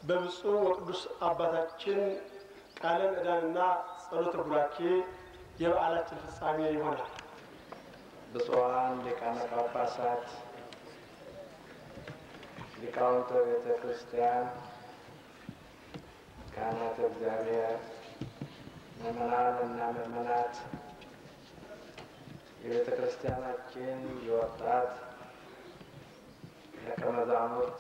በብፁዕ ወቅዱስ አባታችን ቃለ ምዕዳንና ጸሎተ ቡራኬ የበዓላችን ፍጻሜ ይሆናል። ብፁዓን ሊቃነ ጳጳሳት፣ ሊቃውንተ ቤተ ክርስቲያን፣ ካህናተ እግዚአብሔር፣ ምዕመናን እና ምዕመናት የቤተ ክርስቲያናችን የወጣት ደቀ መዛሙርት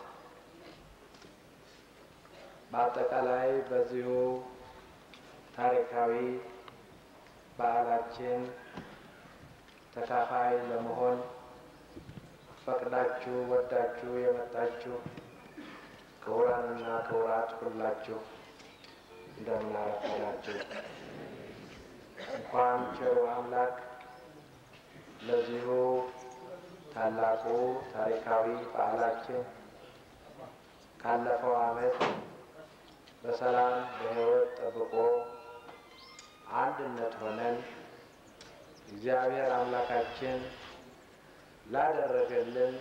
በአጠቃላይ በዚሁ ታሪካዊ በዓላችን ተካፋይ ለመሆን ፈቅዳችሁ ወዳችሁ የመጣችሁ ክቡራንና ክቡራት ሁላችሁ እንደምን አረፈዳችሁ። እንኳን ቸሩ አምላክ ለዚሁ ታላቁ ታሪካዊ በዓላችን ካለፈው ዓመት በሰላም በሕይወት ጠብቆ አንድነት ሆነን እግዚአብሔር አምላካችን ላደረገልን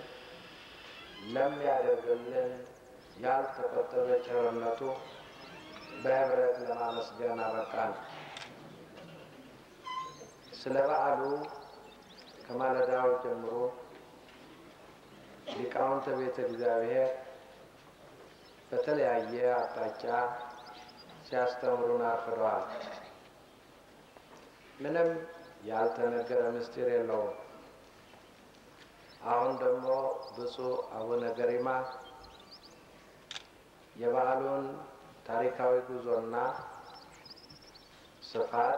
ለሚያደርግልን ያልተቆጠበ ቸርነቱ በህብረት ለማመስገን አበቃን። ስለ በዓሉ ከማለዳው ጀምሮ ሊቃውንተ ቤተ እግዚአብሔር በተለያየ አቅጣጫ ሲያስተምሩን አርፍደዋል። ምንም ያልተነገረ ምስጢር የለውም። አሁን ደግሞ ብፁዕ አቡነ ገሪማ የበዓሉን ታሪካዊ ጉዞና ስፋት፣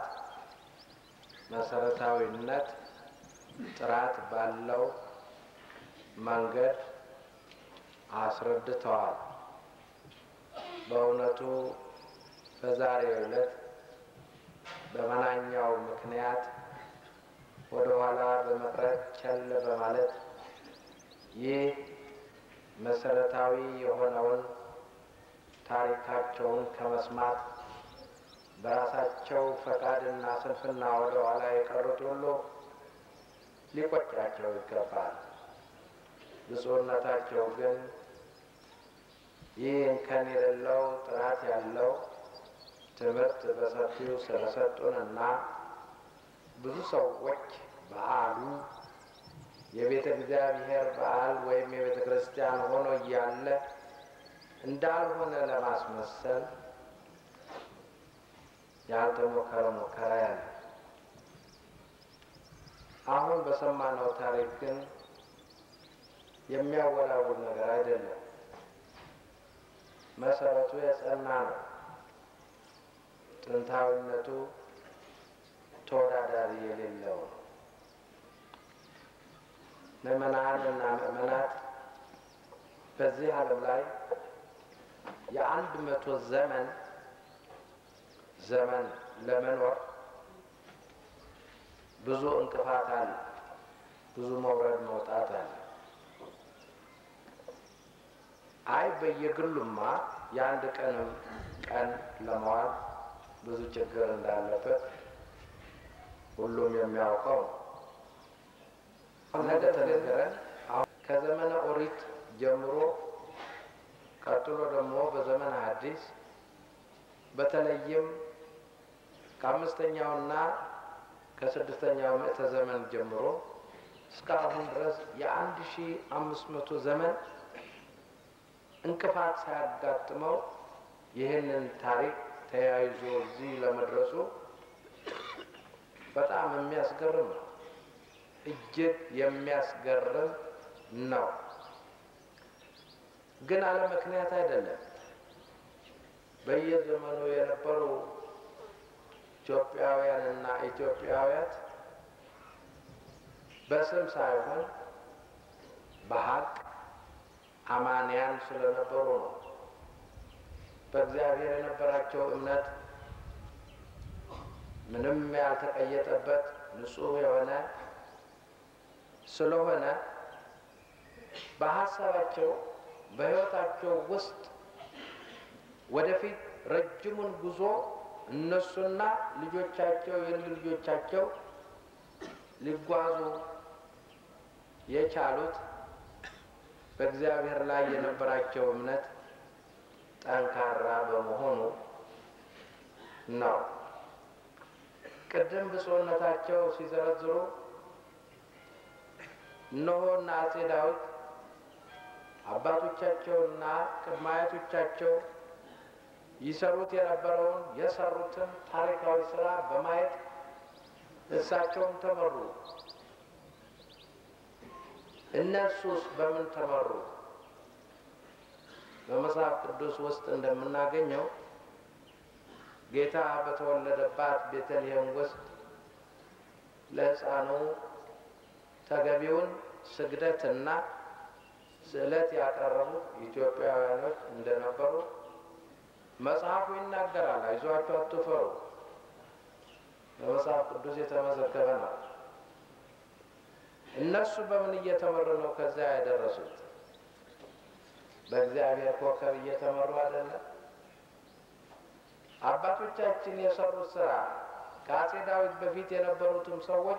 መሰረታዊነት ጥራት ባለው መንገድ አስረድተዋል። በእውነቱ በዛሬው ዕለት በመናኛው ምክንያት ወደ ኋላ በመቅረት ቸል በማለት ይህ መሰረታዊ የሆነውን ታሪካቸውን ከመስማት በራሳቸው ፈቃድና ስንፍና ወደ ኋላ የቀሩት ሁሉ ሊቆጫቸው ይገባል። ብፁዕነታቸው ግን ይህ እንከን የሌለው ጥራት ያለው ትምህርት በሰፊው ስለሰጡንና ብዙ ሰዎች በዓሉ የቤተ እግዚአብሔር በዓል ወይም የቤተ ክርስቲያን ሆኖ እያለ እንዳልሆነ ለማስመሰል ያልተሞከረ ሙከራ ያለ አሁን በሰማነው ታሪክ ግን የሚያወላውል ነገር አይደለም። መሰረቱ የጸና ነው። ጥንታዊነቱ ተወዳዳሪ የሌለው ነው። ምዕመናን እና ምዕመናት በዚህ ዓለም ላይ የአንድ መቶ ዘመን ዘመን ለመኖር ብዙ እንቅፋት አለ። ብዙ መውረድ መውጣት አለ። አይ በየግሉማ የአንድ ቀንም ቀን ለመዋል ብዙ ችግር እንዳለበት ሁሉም የሚያውቀው ነው። ነገ ተነገረን አሁን ከዘመነ ኦሪት ጀምሮ ቀጥሎ ደግሞ በዘመነ ሐዲስ በተለይም ከአምስተኛውና ከስድስተኛው ምዕተ ዘመን ጀምሮ እስካሁን ድረስ የአንድ ሺ አምስት መቶ ዘመን እንቅፋት ሳያጋጥመው ይህንን ታሪክ ተያይዞ እዚህ ለመድረሱ በጣም የሚያስገርም ነው። እጅግ የሚያስገርም ነው። ግን አለ ምክንያት አይደለም። በየዘመኑ የነበሩ ኢትዮጵያውያንና ኢትዮጵያውያት በስም ሳይሆን በሀቅ አማንያን ስለነበሩ ነው። በእግዚአብሔር የነበራቸው እምነት ምንም ያልተቀየጠበት ንጹሕ የሆነ ስለሆነ በሀሳባቸው በሕይወታቸው ውስጥ ወደፊት ረጅሙን ጉዞ እነሱና ልጆቻቸው የልጅ ልጆቻቸው ሊጓዙ የቻሉት በእግዚአብሔር ላይ የነበራቸው እምነት ጠንካራ በመሆኑ ነው። ቅድም ብፁዕነታቸው ሲዘረዝሩ እነሆና አጼ ዳዊት አባቶቻቸውና ቅድመ አያቶቻቸው ይሰሩት የነበረውን የሰሩትን ታሪካዊ ስራ በማየት እሳቸውም ተመሩ። እነሱስ በምን ተመሩ? በመጽሐፍ ቅዱስ ውስጥ እንደምናገኘው ጌታ በተወለደባት ቤተልሔም ውስጥ ለሕፃኑ ተገቢውን ስግደትና ስዕለት ያቀረቡት ኢትዮጵያውያኖች እንደነበሩ መጽሐፉ ይናገራል። አይዟችሁ አትፈሩ፣ በመጽሐፍ ቅዱስ የተመዘገበ ነው። እነሱ በምን እየተመሩ ነው ከዚያ ያደረሱት? በእግዚአብሔር ኮከብ እየተመሩ አይደለም? አባቶቻችን የሰሩት ስራ ከአጼ ዳዊት በፊት የነበሩትም ሰዎች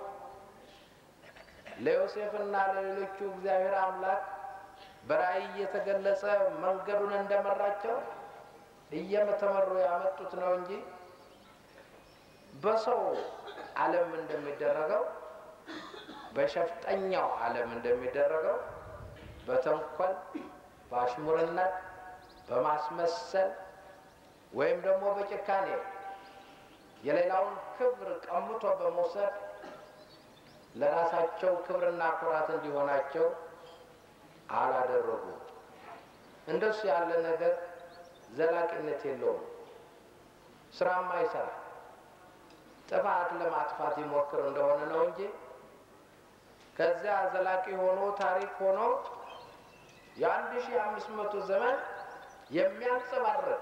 ለዮሴፍና ለሌሎቹ እግዚአብሔር አምላክ በራእይ እየተገለጸ መንገዱን እንደመራቸው እየተመሩ ያመጡት ነው እንጂ በሰው ዓለም እንደሚደረገው በሸፍጠኛው ዓለም እንደሚደረገው በተንኮል በአሽሙርነት በማስመሰል ወይም ደግሞ በጭካኔ የሌላውን ክብር ቀምቶ በመውሰድ ለራሳቸው ክብርና ኩራት እንዲሆናቸው አላደረጉም። እንደሱ ያለ ነገር ዘላቂነት የለውም፣ ስራም አይሰራ። ጥፋት ለማጥፋት ይሞክር እንደሆነ ነው እንጂ ከዚያ ዘላቂ ሆኖ ታሪክ ሆኖ የአንድ ሺህ አምስት መቶ ዘመን የሚያንጸባርቅ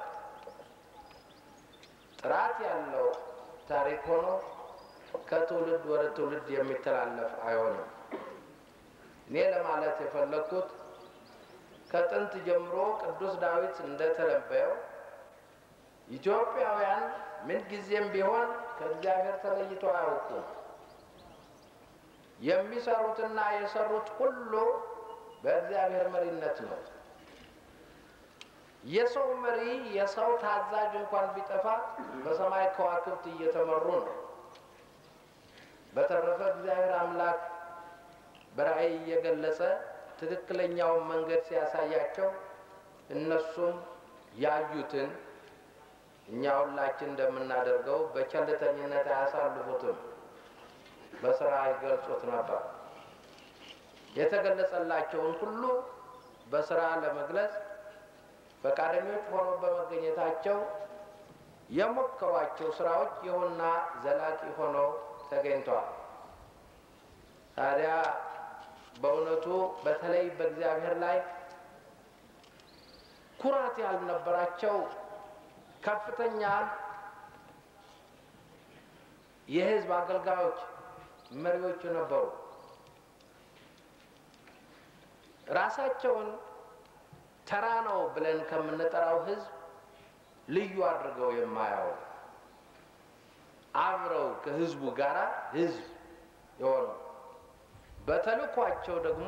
ጥራት ያለው ታሪክ ሆኖ ከትውልድ ወደ ትውልድ የሚተላለፍ አይሆንም። እኔ ለማለት የፈለግኩት ከጥንት ጀምሮ ቅዱስ ዳዊት እንደተነበየው ኢትዮጵያውያን ምንጊዜም ቢሆን ከእግዚአብሔር ተለይቶ አያውቁም። የሚሰሩትና የሰሩት ሁሉ በእግዚአብሔር መሪነት ነው። የሰው መሪ የሰው ታዛዥ እንኳን ቢጠፋ በሰማይ ከዋክብት እየተመሩ ነው። በተረፈ እግዚአብሔር አምላክ በራእይ እየገለጸ ትክክለኛውን መንገድ ሲያሳያቸው እነሱም ያዩትን እኛ ሁላችን እንደምናደርገው በቸልተኝነት አያሳልፉትም፣ በስራ ይገልጹት ነበር። የተገለጸላቸውን ሁሉ በስራ ለመግለጽ ፈቃደኞች ሆኖ በመገኘታቸው የሞከሯቸው ስራዎች ይሁንና ዘላቂ ሆነው ተገኝተዋል። ታዲያ በእውነቱ በተለይ በእግዚአብሔር ላይ ኩራት ያልነበራቸው ከፍተኛ የሕዝብ አገልጋዮች መሪዎች ነበሩ። ራሳቸውን ተራ ነው ብለን ከምንጠራው ሕዝብ ልዩ አድርገው የማያው አብረው ከሕዝቡ ጋር ሕዝብ የሆኑ በተልኳቸው ደግሞ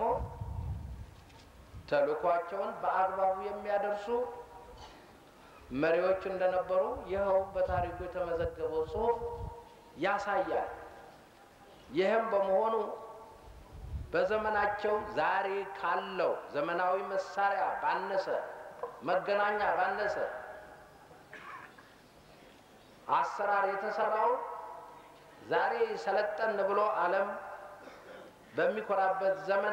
ተልኳቸውን በአግባቡ የሚያደርሱ መሪዎች እንደነበሩ ይኸው በታሪኩ የተመዘገበው ጽሑፍ ያሳያል። ይህም በመሆኑ በዘመናቸው ዛሬ ካለው ዘመናዊ መሳሪያ ባነሰ መገናኛ ባነሰ አሰራር የተሰራው ዛሬ ሰለጠን ብሎ ዓለም በሚኮራበት ዘመን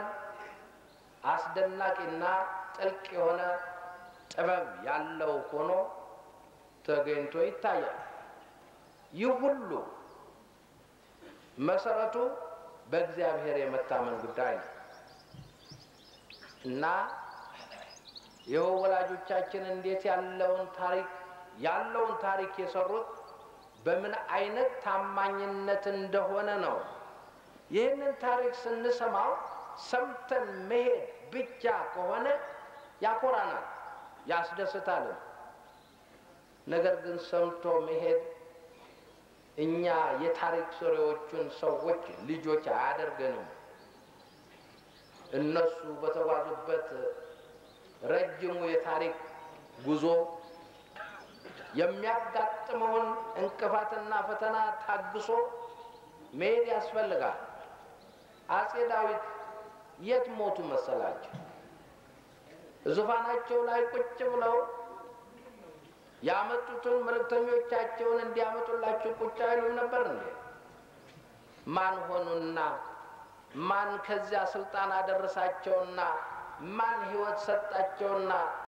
አስደናቂና ጥልቅ የሆነ ጥበብ ያለው ሆኖ ተገኝቶ ይታያል። ይህ ሁሉ መሰረቱ በእግዚአብሔር የመታመን ጉዳይ ነው እና ይኸው ወላጆቻችን እንዴት ያለውን ታሪክ ያለውን ታሪክ የሰሩት በምን አይነት ታማኝነት እንደሆነ ነው። ይህንን ታሪክ ስንሰማው ሰምተን መሄድ ብቻ ከሆነ ያኮራናል፣ ያስደስታልም። ነገር ግን ሰምቶ መሄድ እኛ የታሪክ ሰሪዎቹን ሰዎች ልጆች አያደርገንም። እነሱ በተጓዙበት ረጅሙ የታሪክ ጉዞ የሚያጋጥመውን እንቅፋትና ፈተና ታግሶ መሄድ ያስፈልጋል። አጼ ዳዊት የት ሞቱ መሰላቸው? ዙፋናቸው ላይ ቁጭ ብለው ያመጡትን መልእክተኞቻቸውን እንዲያመጡላቸው ቁጭ አይሉም ነበር እንዴ? ማን ሆኑና ማን ከዚያ ስልጣን አደረሳቸውና ማን ሕይወት ሰጣቸውና